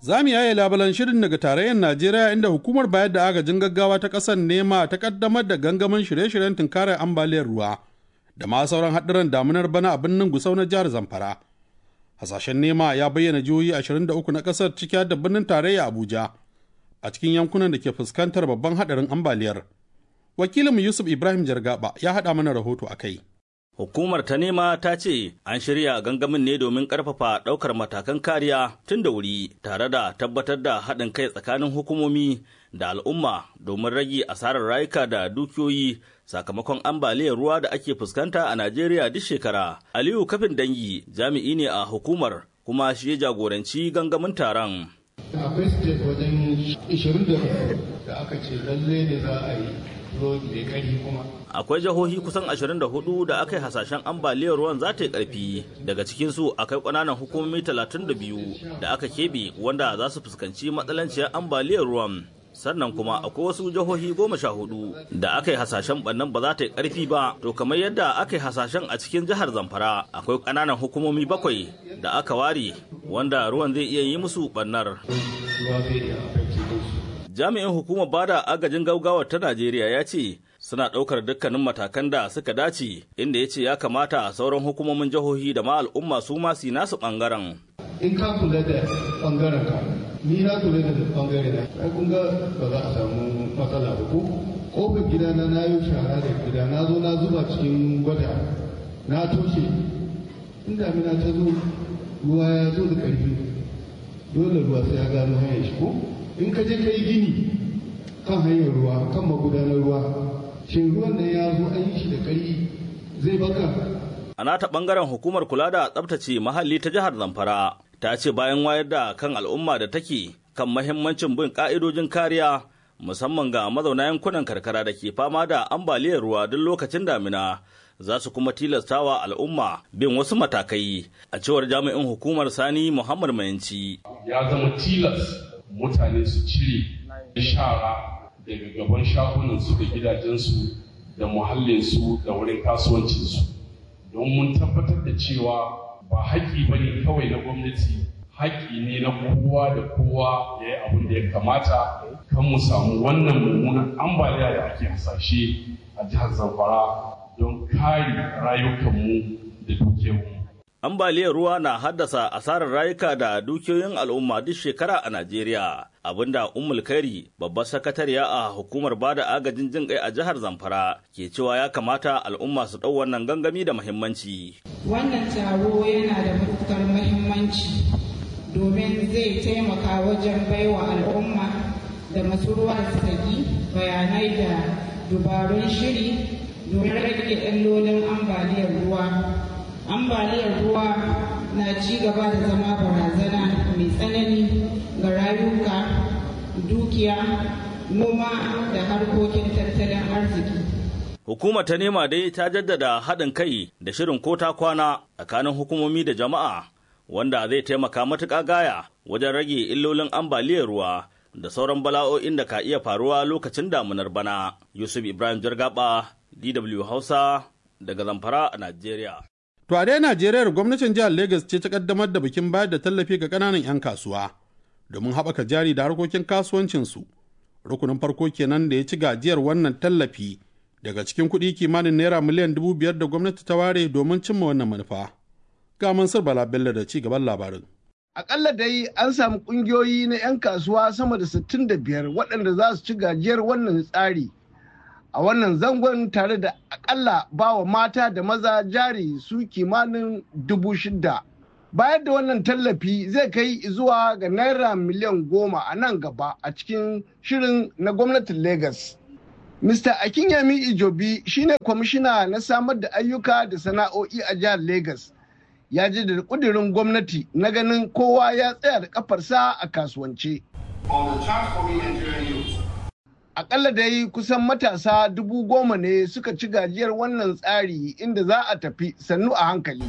Za mu yaye labalan shirin daga tarayyar Najeriya inda hukumar bayar da agajin gaggawa ta ƙasar nema ta ƙaddamar da gangamin shirye-shiryen tunkarar ambaliyar ruwa da ma sauran haɗuran damunar bana a birnin Gusau na jihar Zamfara. Hasashen nema ya bayyana jihohi 23 na ƙasar ciki da birnin tarayya Abuja a cikin yankunan da ke fuskantar babban haɗarin ambaliyar. Wakilinmu Yusuf Ibrahim Jargaba ya haɗa mana rahoto a kai. Hukumar ta nema ta ce an shirya gangamin ne domin ƙarfafa ɗaukar matakan kariya tun da wuri tare da tabbatar da haɗin kai tsakanin hukumomi da al'umma domin rage asarar rayuka da dukiyoyi sakamakon ambaliyar ruwa da ake fuskanta a Najeriya duk shekara. Aliyu Kafin Dangi jami'i ne a hukumar kuma shi ya jagoranci gangamin taron. Akwai state wajen 20 da aka ce lalle ne za a yi mai ƙarfi kuma. Akwai jihohi kusan 24 da aka yi hasashen ambaliyar ruwan za ta yi ƙarfi daga cikinsu akwai ƙananan hukumomi 32 da aka keɓe wanda za su fuskanci matsalanciyar ambaliyar ruwan. sannan kuma akwai wasu jihohi goma sha hudu da aka yi hasashen bannan ba za ta yi karfi ba to kamar yadda aka yi hasashen a cikin jihar zamfara akwai ƙananan hukumomi bakwai da aka ware wanda ruwan zai iya yi musu bannar jami'in hukumar bada agajin gaugawa ta najeriya ya ce suna ɗaukar dukkanin matakan da suka dace inda ya ce ya kamata sauran hukumomin jihohi da ma al'umma su ma su nasu ɓangaren in ka kula da ɓangaren ka ni na kula da ɓangare na ai kun ga ba za a samu matsala ba ko kofar gidana na yi shara da gida na zo na zuba cikin gwada na toshe in damina ta zo ruwa ya zo da ƙarfi dole ruwa sai ya gano hanyar shi ko in ka je ka yi gini kan hanyar ruwa kan magudanar ruwa shin ruwan da ya zo an yi shi da ƙarfi zai baka a nata bangaren hukumar kula da tsabtace muhalli ta jihar zamfara ta ce bayan wayar da kan al'umma da take kan mahimmancin bin ka'idojin kariya musamman ga mazauna yankunan karkara da ke fama da ambaliyar ruwa duk lokacin damina za su kuma tilastawa al'umma bin wasu matakai a cewar jami'in hukumar sani muhammad mayanci ya zama tilas mutane su cire shara daga gaban shagunansu da gidajensu da muhallinsu da wurin kasuwancinsu don mun tabbatar da cewa ba haƙƙi ba ne kawai na gwamnati haƙƙi ne na kowa da kowa ya yi abin da ya kamata kan mu samu wannan mummunan ambaliya da ake hasashe a jihar zamfara don kare rayukanmu da dukiyarmu. Ambaliyar ruwa na haddasa asarar rayuka da dukiyoyin al'umma duk shekara a Najeriya, abinda Ummul Kairi, babbar sakatariya a hukumar bada agajin jin kai a jihar Zamfara, ke cewa ya kamata al'umma su ɗau wannan gangami da muhimmanci. Wannan taro yana da matuƙar muhimmanci domin zai taimaka wajen baiwa al'umma da masu ruwa da tsaki bayanai da dubarun shiri domin rage illolin ambaliyar ruwa. ambaliyar ruwa na ci gaba da zama barazana mai tsanani ga rayuka dukiya noma da harkokin tattalin arziki Hukumar ta nema dai ta jaddada haɗin kai da shirin ko ta kwana tsakanin hukumomi da jama'a wanda zai taimaka matuƙa gaya wajen rage illolin ambaliyar ruwa da sauran bala'o'in da ka iya faruwa lokacin damunar bana. Yusuf Ibrahim Jargaba, DW Hausa, daga Zamfara a Najeriya. To a dai Najeriya gwamnatin jihar Legas ce ta kaddamar da bikin bayar da tallafi ga ƙananan 'yan kasuwa domin haɓaka jari da harkokin kasuwancinsu. Rukunin farko kenan da ya ci gajiyar wannan tallafi daga cikin kuɗi kimanin naira miliyan dubu biyar da gwamnati ta ware domin cimma wannan manufa. Ga Mansur Bala Bello da ci gaban labarin. Akalla dai an samu ƙungiyoyi na 'yan kasuwa sama da 65 waɗanda za su ci gajiyar wannan tsari. a wannan zangon tare da akalla bawa mata da maza jari su kimanin dubu shida. Bayar da wannan tallafi zai kai zuwa ga naira miliyan goma a nan gaba a cikin shirin na gwamnatin Legas. Mr. Akinyemi Ijobi shine kwamishina na samar da ayyuka da sana'o'i a jihar Legas. Ya ji da kudirin gwamnati na ganin kowa ya tsaya da kafarsa a kasuwance. akalla dai kusan matasa dubu goma ne suka ci gajiyar wannan tsari inda za a tafi sannu a hankali.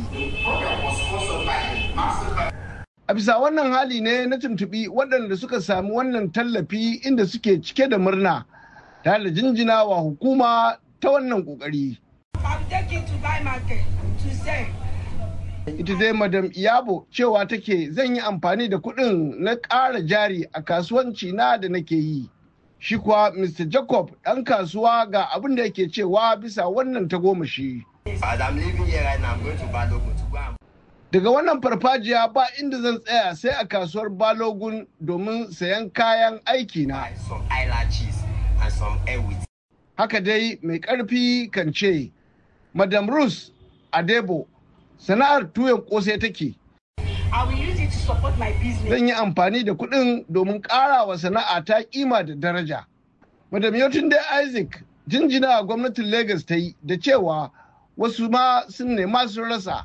A bisa wannan hali ne na tuntuɓi waɗanda suka sami wannan tallafi inda suke cike da murna tare da jinjina wa hukuma ta wannan ƙoƙari. ita dai madam iyabo cewa take zan yi amfani da kuɗin na ƙara jari a kasuwanci na da nake yi shi kuwa mr jacob ɗan kasuwa ga abin da yake cewa bisa wannan tagomashi daga wannan farfajiya ba inda zan tsaya sai a kasuwar balogun domin sayan kayan aiki na haka dai mai ƙarfi kan ce madam rus adebo sana'ar tuyon kosai take zan yi amfani da kuɗin domin ƙara wa sana'a ta kima da daraja madam yotun dai isaac jinjina a gwamnatin lagos ta yi da cewa wasu ma sun nema sun rasa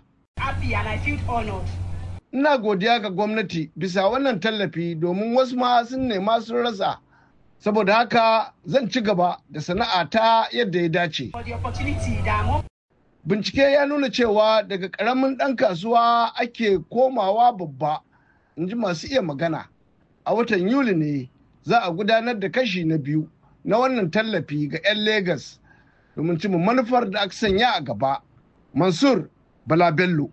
ina godiya ga gwamnati bisa wannan tallafi domin wasu ma sun nema sun rasa saboda haka zan ci gaba da sana'a ta yadda ya dace bincike ya nuna cewa daga ƙaramin ɗan kasuwa ake komawa babba in ji masu iya magana a watan yuli ne za a gudanar da kashi na biyu na wannan tallafi ga 'yan Legas domin cimma manufar da aka sanya a gaba mansur bala bello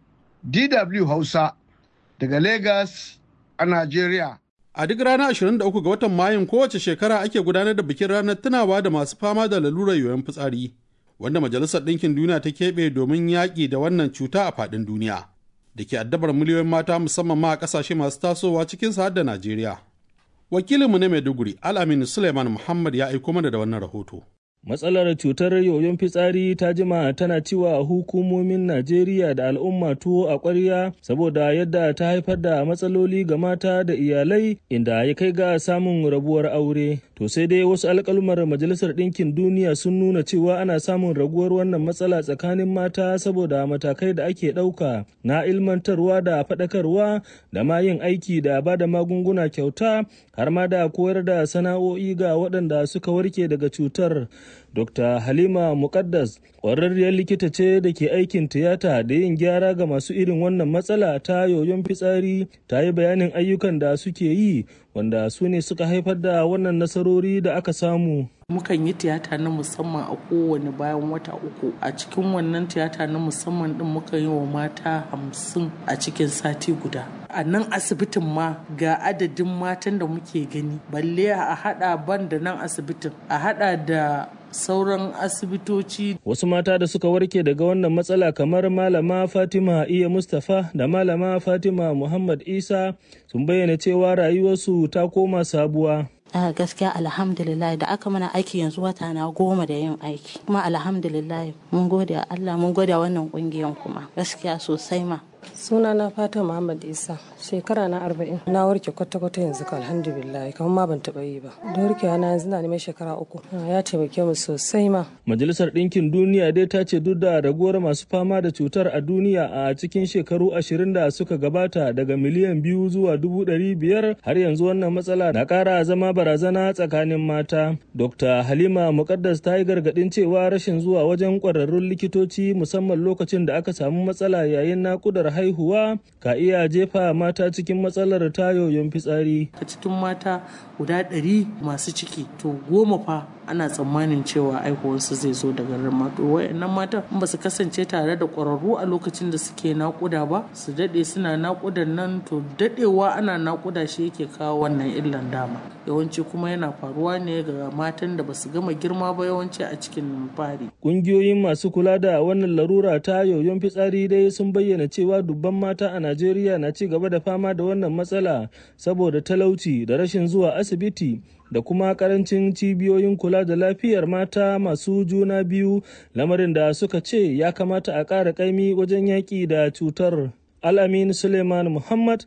dw hausa daga Legas a najeriya A duk ranar 23 ga watan Mayun kowace shekara ake gudanar da bikin ranar tunawa da masu fama da lalurar yoyon fitsari, wanda Majalisar Ɗinkin Duniya ta keɓe domin yaƙi da wannan cuta a faɗin duniya, da ke addabar miliyoyin mata musamman ma a ƙasashe masu tasowa cikin har da Najeriya. Wakilinmu na Maiduguri, Al'aminu Suleiman Muhammad ya aiko mana da wannan rahoto. Matsalar cutar yoyon fitsari ta jima tana ciwa hukumomin Najeriya da al'umma tuwo a ƙwarya saboda yadda ta haifar da matsaloli ga mata da iyalai inda ya kai ga samun rabuwar aure. To sai dai wasu alƙalumar Majalisar Ɗinkin Duniya sun nuna cewa ana samun raguwar wannan matsala tsakanin mata saboda matakai da ake ɗauka na ilmantarwa da faɗakarwa da ma yin aiki da ba da magunguna kyauta har ma da koyar da sana'o'i ga waɗanda suka warke daga cutar. Dr. Halima Mukaddas ƙwararriyar likita ce da ke aikin tiyata da yin gyara ga masu irin wannan matsala ta yoyon fitsari ta yi bayanin ayyukan da suke yi wanda su ne suka haifar da wannan nasarori da aka samu. mukan yi tiyata na musamman a kowane bayan wata uku a cikin wannan tiyata na musamman din muka yi wa mata hamsin a cikin sati guda a nan asibitin ma ga adadin matan da muke gani balle a hada ban da nan asibitin a hada da sauran asibitoci. Wasu mata da suka warke daga wannan matsala kamar Malama Fatima Iya Mustapha da Malama Fatima Muhammad Isa sun bayyana cewa rayuwarsu ta koma sabuwa. a gaskiya alhamdulillah da aka mana aiki yanzu wata na goma da yin aiki kuma alhamdulillah mun gode Allah mun gode wannan kungiyan kuma gaskiya sosai ma suna na fata muhammad isa shekara na arba'in na warke kwata-kwata yanzu ka alhamdulillah kamar ma ban taɓa yi ba da warkewa na yanzu na neman shekara uku ya taimake mu sosai ma majalisar ɗinkin duniya dai ta ce duk da raguwar masu fama da cutar a duniya a cikin shekaru ashirin da suka gabata daga miliyan biyu zuwa dubu ɗari biyar har yanzu wannan matsala na ƙara zama barazana tsakanin mata dr halima muƙaddas ta yi gargaɗin cewa rashin zuwa wajen ƙwararrun likitoci musamman lokacin da aka samu matsala yayin naƙudar haihuwa ka iya jefa mata cikin matsalar tayoyin fitsari. A cikin mata guda ɗari masu ciki to goma fa ana tsammanin cewa aihuwarsu zai zo daga rama to wayannan mata in ba su kasance tare da ƙwararru a lokacin da suke naƙuda ba su daɗe suna naƙudan nan to daɗewa ana naƙuda shi yake kawo wannan illan dama yawanci kuma yana faruwa ne ga matan da ba su gama girma ba yawanci a cikin fari. Ƙungiyoyin masu kula da wannan larura ta yoyon fitsari dai sun bayyana cewa dubban mata a Najeriya na ci gaba da fama da wannan matsala saboda talauci da rashin zuwa asibiti da kuma karancin cibiyoyin kula da lafiyar mata masu juna biyu lamarin da suka ce ya kamata a ƙara ƙaimi wajen yaƙi da cutar. Al'amin Suleiman Muhammad,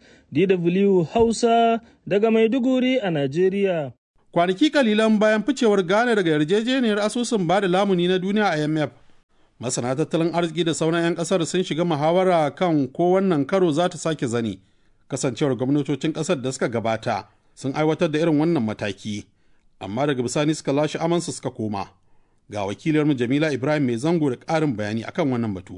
DW Hausa daga Maiduguri a Najeriya. Kwanaki kalilan bayan ficewar Ghana daga yarjejeniyar asusun ba da lamuni na duniya IMF. Masana tattalin arziki da sauran 'yan kasar sun shiga muhawara kan ko wannan karo za ta sake zani. Kasancewar gwamnatocin kasar da suka gabata sun aiwatar da irin wannan mataki, amma daga bisani suka lashe amansu suka koma. Ga wakilarmu Jamila Ibrahim mai zango da ƙarin bayani akan wannan batu.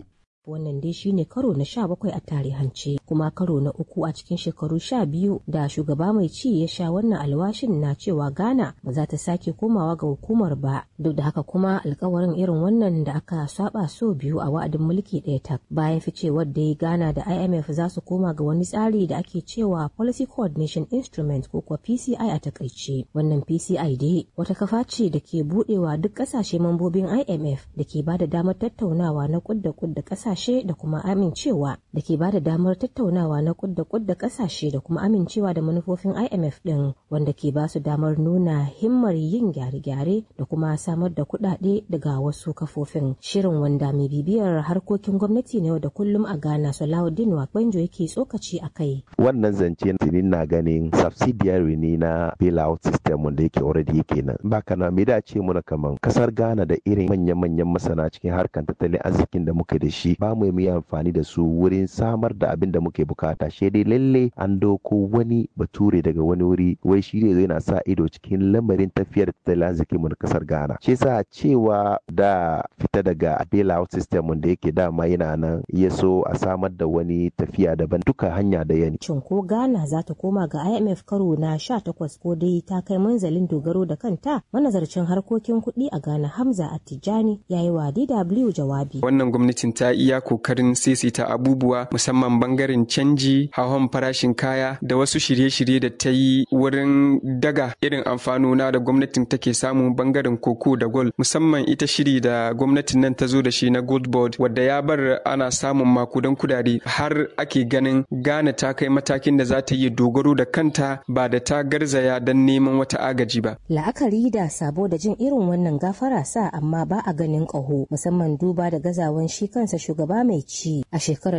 Wannan dai shine karo na sha bakwai a tarihance kuma karo na uku a cikin shekaru sha biyu da shugaba mai ci ya sha wannan alwashin na cewa Ghana ba za ta sake komawa ga hukumar ba. Duk da haka kuma alkawarin irin wannan da aka saba so biyu a wa'adin mulki ɗaya tak bayan ficewar da Ghana da IMF za su koma ga wani tsari da ake cewa Policy Coordination Instrument ko kuwa PCI a takaice. Wannan PCI dai wata kafa ce da ke budewa duk kasashe mambobin IMF da ke ba da damar tattaunawa na kudda kudda kasashe da kuma amincewa da ke ba da damar tattaunawa na kudda kudda kasashe da kuma amincewa da manufofin IMF din wanda ke ba su damar nuna himmar yin gyare-gyare da kuma samar da kuɗaɗe daga wasu kafofin. Shirin wanda mai bibiyar harkokin gwamnati na yau da kullum a Ghana Salahuddin Wakbanjo yake tsokaci a kai. Wannan zance na ganin subsidiary ne na bailout system wanda yake already yake nan. Ba kana me da ce muna kaman kasar Ghana da irin manyan-manyan masana cikin harkar tattalin arzikin da muke da shi ba mu yi amfani da su wurin samar da abin da muke bukata. Shi dai lalle an doko wani bature daga wani wuri wai shi ne yana sa ido cikin lamarin tafiyar tattalin arzikin mu na kasar Ghana. Shi yasa cewa da fita daga bailout system wanda yake dama yana nan ya so a samar da wani tafiya daban duka hanya da yani. Shin ko Ghana za ta koma ga IMF karo na 18 ko dai ta kai manzalin dogaro da kanta manazarcin harkokin kuɗi a Ghana Hamza Attijani ya yi wa DW jawabi. Wannan gwamnatin ta iya kokarin saisaita abubuwa musamman bangaren canji, hawan farashin kaya da wasu shirye-shirye da ta yi wurin daga irin amfanona da gwamnatin take samu bangaren koko da gold musamman ita shiri da gwamnatin nan ta zo da shi na gold board wadda ya bar ana samun makudan kudade har ake ganin Ghana ta kai matakin da za ta yi dogaro da kanta ba da ta garzaya don neman wata agaji ba. La'akari da sabo da jin irin wannan gafara sa amma ba a ganin ƙaho musamman duba da gazawan shi kansa shugaba mai ci a shekarar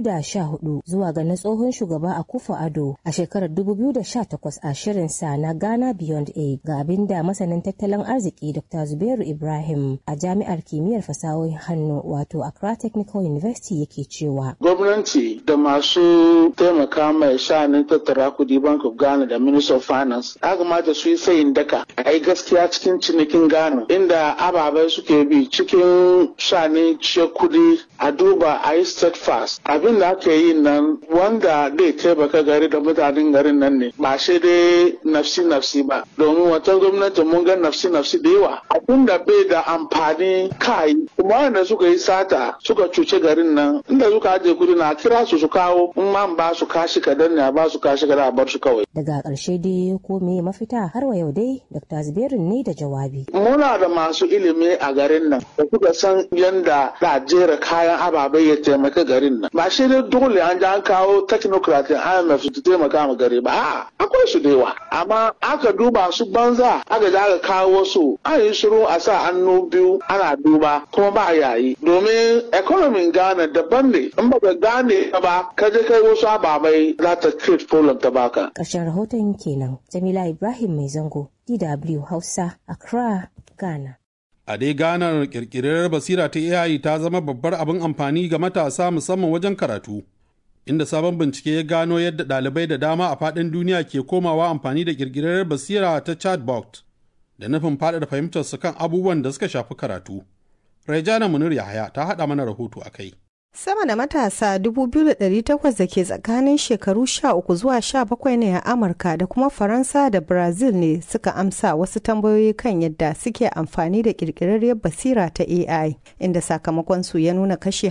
2014 zuwa ga na tsohon shugaba a kufa ado a shekarar 2018 a shirin sa na Ghana Beyond Aid ga abin da masanin tattalin arziki Dr. Zubairu Ibrahim a jami'ar kimiyyar fasahohin hannu wato Accra Technical University yake cewa. Gwamnati da masu taimaka mai sha'anin tattara kudi Bank of Ghana da Minister of Finance ya kamata su yi sayin daka a yi gaskiya cikin cinikin Ghana inda ababai suke bi cikin sha'anin ce kudi a duba a yi steadfast abin da aka yi nan wanda zai taimaka gari da mutanen garin nan ne ba shi dai nafsi nafsi ba domin wata gwamnati mun ga nafsi nafsi da yawa abin da bai da amfani kai kuma wanda suka yi sata suka cuce garin nan inda suka ajiye kudi na kira su su kawo in ma ba su kashi kadan ne a ba su kashi kadan a bar su kawai daga ƙarshe dai ko me mafita har wa yau dai dr zubairu ne da jawabi muna da masu ilimi a garin nan da suka san yanda da jera kayan ababai ya taimaka garin nan ba shi dai dole an ji an kawo technocrat IMF su taimaka ma gari ba a'a akwai su da yawa amma aka duba su banza aka ji aka kawo su an yi shiru a sa hannu biyu ana duba kuma ba yayi domin economy Ghana daban ne in ba ka gane ba ka je kai wasu ababai za ta create problem ta baka ƙarshen rahoton kenan Jamila Ibrahim Mai Zango DW Hausa Accra Ghana A dai ganar kirkirar basira ta AI ta zama babbar abin amfani ga matasa musamman wajen karatu, inda sabon bincike ya gano yadda ɗalibai da dama a faɗin duniya ke komawa amfani da kirkirar basira ta chatbot da nufin faɗaɗa fahimtarsu kan abubuwan da suka shafi karatu. Rejana Munir Yahaya ta haɗa mana rahoto a kai. Sama da matasa 2,800 da ke tsakanin shekaru 13 zuwa 17 ne a Amurka da kuma Faransa da Brazil ne suka amsa wasu tambayoyi kan yadda suke amfani da ƙirƙirarriyar basira ta AI, inda sakamakonsu ya nuna kashe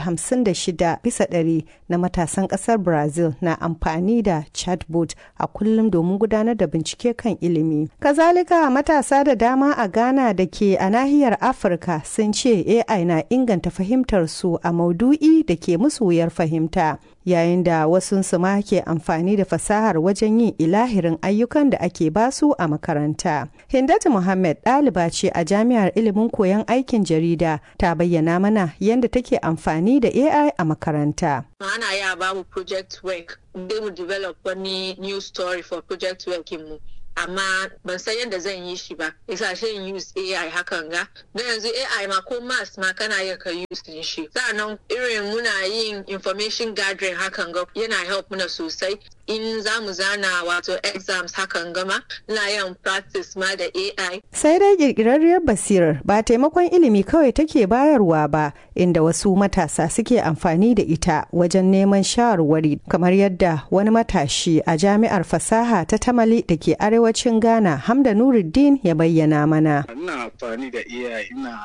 56 bisa ɗari na matasan ƙasar Brazil na amfani da chatbot a kullum domin gudanar da bincike kan ilimi. Kazalika matasa da dama a Ghana da ke a nahiyar Afirka sun ce AI na inganta fahimtar su a maudu'i da ke musu wuyar fahimta yayin da wasunsu ma ke amfani da fasahar wajen yin ilahirin ayyukan da ake basu a makaranta. Hindatu Muhammad ɗaliba ce a jami'ar ilimin koyon aikin jarida ta bayyana mana yadda take amfani da AI a makaranta. Ana ya ba mu project work, mu develop wani new story for project work mu. amma ban san yadda zan yi shi ba isa shi use AI hakan ga don yanzu AI ma ko mass ma kana iya ka use din shi sa'annan irin muna yin information gathering hakan ga yana help muna sosai in za mu zana wato exams hakan gama ina yin practice ma da AI. Sai dai kirkirarriyar basirar ba taimakon ilimi kawai take bayarwa ba inda wasu matasa suke amfani da ita wajen neman shawarwari kamar yadda wani matashi a jami'ar fasaha ta tamali da ke arewacin Ghana Hamda Nuruddin ya bayyana mana. Ina amfani da AI ina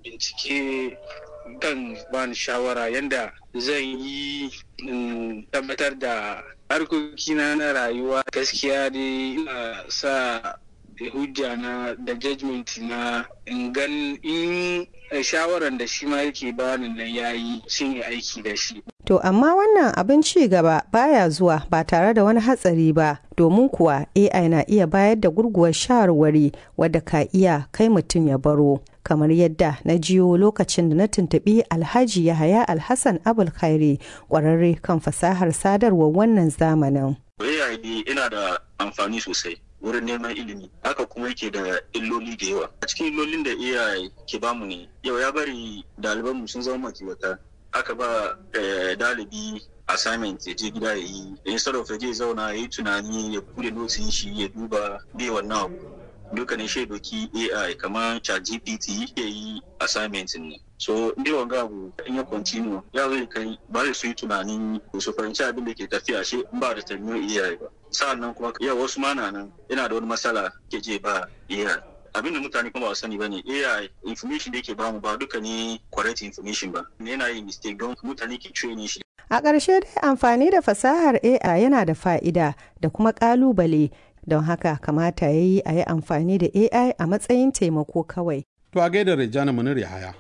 bincike kan bani shawara yadda zan yi tabbatar da harkokina na rayuwa gaskiya dai ina sa hujja na da judgment na in gan in shawaran da shi ma yake bani nan yayi sun yi aiki da shi To amma wannan abin ci gaba baya zuwa ba tare da wani hatsari ba domin kuwa AI na iya bayar da gurguwar shawarwari wadda ka iya kai mutum ya baro. Kamar yadda na jiyo lokacin da na tuntuɓi Alhaji Yahaya Alhassan Abul Khairi ƙwararre kan fasahar sadarwar wannan zamanin. AI ina da amfani sosai. wurin neman ilimi haka kuma yake da illoli da yawa a cikin illolin da AI ke bamu ne yau ya bari ɗalibanmu sun zama makiwata aka ba dalibi assignment ya je gida ya yi instead of ya je zauna ya yi tunani ya bude notin shi ya duba bai wannan abu duka ne shi doki AI kamar ChatGPT ya yi assignment ne so inda wanga abu in ya continue ya zai kai ba zai su yi tunanin su fahimci abin da ke tafiya shi ba da tanyo AI ba sa'annan kuma yau wasu mana nan yana da wani matsala ke je ba AI abin da mutane kuma ba sani ba ne AI information da yake bamu ba duka ne correct information ba yana yin mistake don mutane ke training shi A ƙarshe dai amfani da fasahar AI yana da fa'ida da kuma ƙalubale don haka kamata ya yi a yi amfani da AI a matsayin taimako kawai. To a gaida Rejana Munir Yahaya.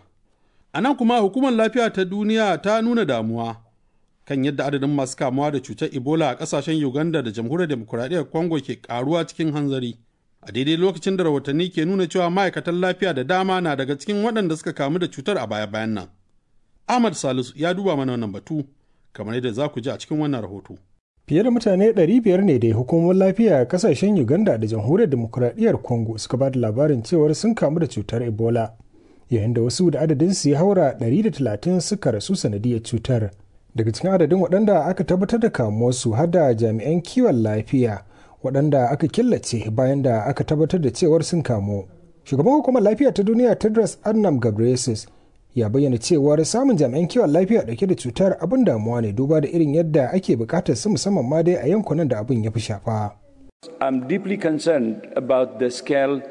A nan kuma hukumar lafiya ta duniya ta nuna damuwa kan yadda adadin masu kamuwa da cutar Ebola a ƙasashen Uganda da jamhuriyar demokuraɗiyyar Congo ke ƙaruwa cikin hanzari. a daidai lokacin da rahotanni ke nuna cewa ma'aikatan lafiya da dama na daga cikin waɗanda suka kamu da cutar a baya-bayan nan. Ahmad Salisu ya duba mana wannan batu kamar yadda za ku ji a cikin wannan rahoto. Fiye da mutane 500 ne da hukumomin lafiya a kasashen Uganda da jamhuriyar demokuraɗiyyar Congo suka ba da labarin cewar sun kamu da cutar Ebola, yayin da wasu da adadin su ya haura 130 suka rasu sanadiyar cutar. Daga cikin adadin waɗanda aka tabbatar da kamuwarsu har da jami'an kiwon lafiya waɗanda aka killace bayan da aka tabbatar da cewar sun kamu. Shugaban hukumar lafiya ta duniya Tedros Adhanom Ghebreyesus ya bayyana cewar samun jami'an kiwon lafiya dauke da cutar abin damuwa ne duba da irin yadda ake bukatar su musamman ma dai a yankunan da abin ya fi shafa. I'm deeply concerned about the scale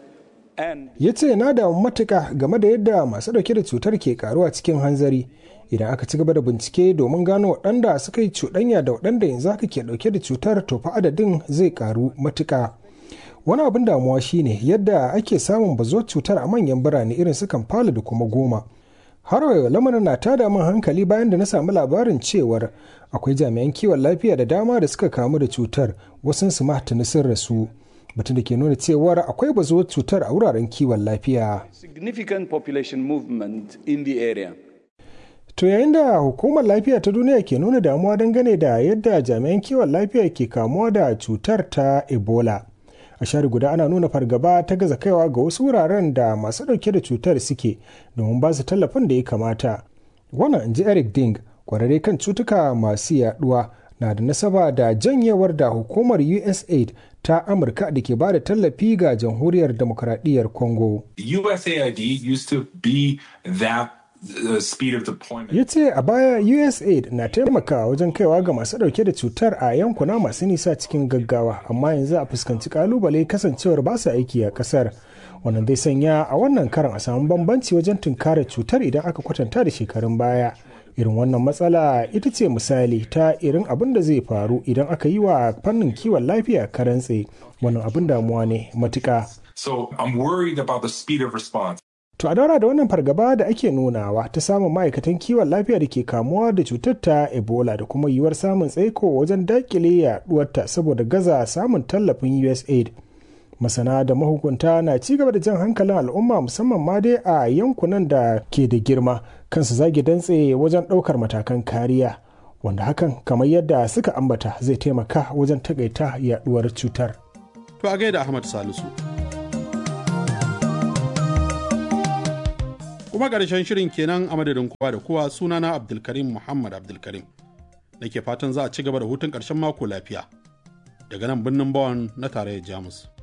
and Ya ce na damu matuka game da yadda masu dauke da cutar ke karuwa cikin hanzari idan aka ci gaba da bincike domin gano waɗanda suka yi cuɗanya da waɗanda yanzu haka ke dauke da cutar to fa adadin zai karu matuka. Wani abin damuwa shine yadda ake samun bazuwar cutar a manyan birane irin su Kampala da kuma Goma. har wayo lamarin na tada min hankali bayan da na samu labarin cewar akwai jami'an kiwon lafiya da dama da suka kamu da cutar wasu su tuni sun rasu batun da ke nuna cewar akwai bazuwar cutar a wuraren kiwon lafiya significant population movement in the area. to yayin da hukumar lafiya ta duniya ke nuna damuwa dangane da yadda jami'an kiwon lafiya ke kamuwa da cutar ta ebola a share guda ana nuna fargaba ta gaza kaiwa ga wasu wuraren da masu ɗauke da cutar suke domin ba su tallafin da ya kamata wannan in ji eric ding kwararre kan cutuka masu yaduwa na da nasaba da janyewar da hukumar usaid ta amurka da ke ba da tallafi ga jamhuriyar demokradiyyar congo USAID used to be that uh, speed of deployment. ya ce a baya usaid na taimakawa wajen kaiwa ga masu dauke da cutar a yankuna masu nisa cikin gaggawa amma yanzu a fuskanci kalubale kasancewar ba su aiki a kasar wannan zai sanya a wannan karan a samu bambanci wajen tunkara cutar idan aka kwatanta da shekarun baya irin wannan matsala ita ce misali ta irin abin da zai faru idan aka yi wa fannin kiwon lafiya karantse wannan abin damuwa ne matuka So I'm worried about the speed of response. To a daura da wannan fargaba da ake nunawa ta samun ma'aikatan kiwon lafiya da ke kamuwa da cutar ta Ebola da kuma yiwuwar samun tsaiko wajen dakile yaduwarta saboda gaza samun tallafin USAID. Masana da mahukunta na ci gaba da jan hankalin al'umma musamman ma dai a yankunan da ke da girma kansu zage dantse wajen ɗaukar matakan kariya. Wanda hakan kamar yadda suka ambata zai taimaka wajen takaita yaduwar cutar. To a gaida Ahmad Salisu. kuma ƙarshen shirin kenan a madadin kowa da kowa sunana abdulkarim muhammad abdulkarim nake fatan za a ci gaba da hutun ƙarshen mako lafiya daga nan birnin Bonn na tarayyar Jamus.